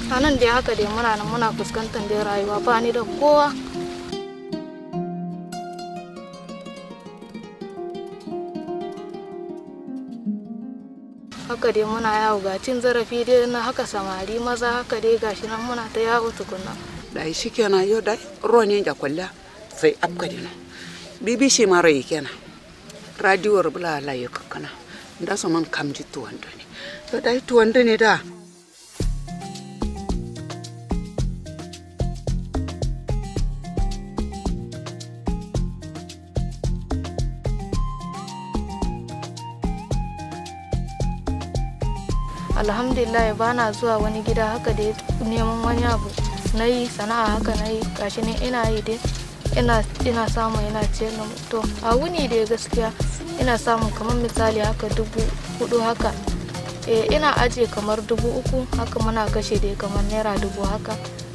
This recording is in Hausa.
a nan dai haka dai muna nan muna fuskantar dai rayuwa ba ni da kowa haka dai muna yawo ga cin zarafi dai na haka samari maza haka dai gashi nan muna ta yawo tukunna dai shikenan yo dai roni ja kwalla sai abka dino bbc mara kenan radio bula la yo kana nda so man kamji tuwando ne yo dai tuwando ne da alhamdulillah ba na zuwa wani gida haka da neman wani abu na yi sana'a haka na yi gashi ne ina yi dai ina ina samu ina ciyar da to a wuni dai gaskiya ina samun kamar misali haka dubu hudu haka eh ina ajiye kamar dubu uku haka muna kashe dai kamar naira dubu haka